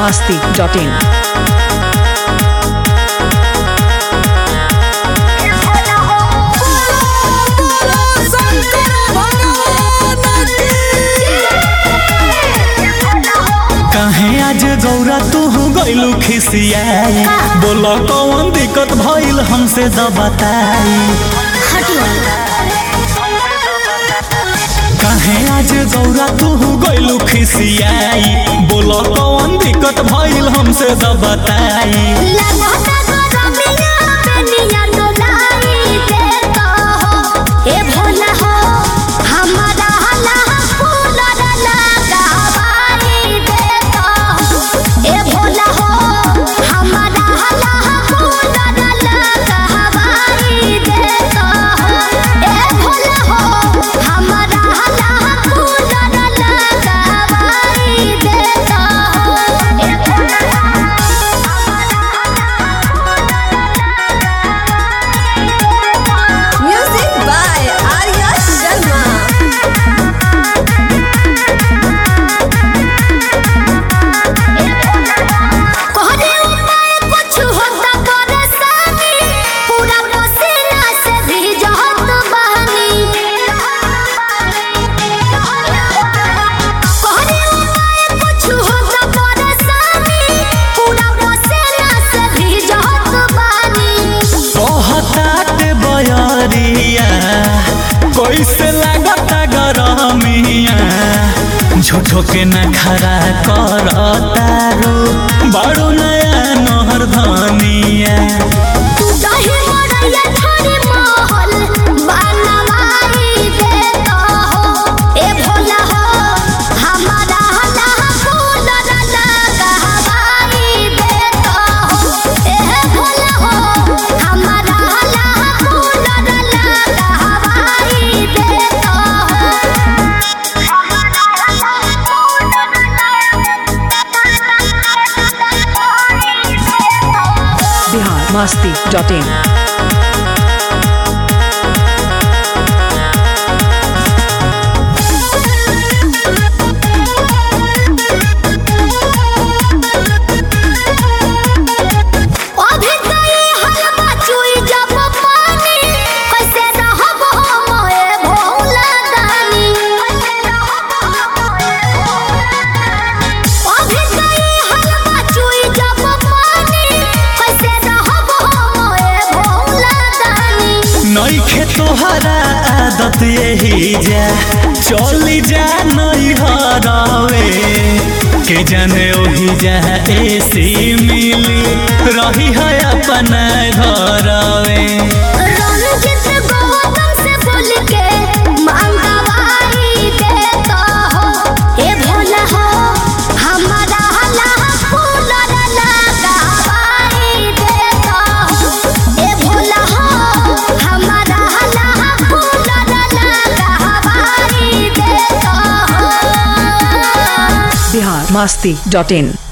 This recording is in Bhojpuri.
masti.in. कहे आज गौरा तू गैलू खिसियाई बोल कौन दिक्कत भइल हमसे द बताई कहे आज गौरा तू गैलू खिसियाई बोल कौन दिक्कत भइल हमसे द बताई Music by Arya Sharma. कहतात बयरिया कैसे लागता गरमिया झूठो के न खरा करतारो बड़ो नया नहर धनिया Bihar masti.in. नईखे तोहरा आदत यही जा चली जा नहीं हरावे के जाने ओही जा एसी मिली रही है अपना घरवे Bihar masti.in.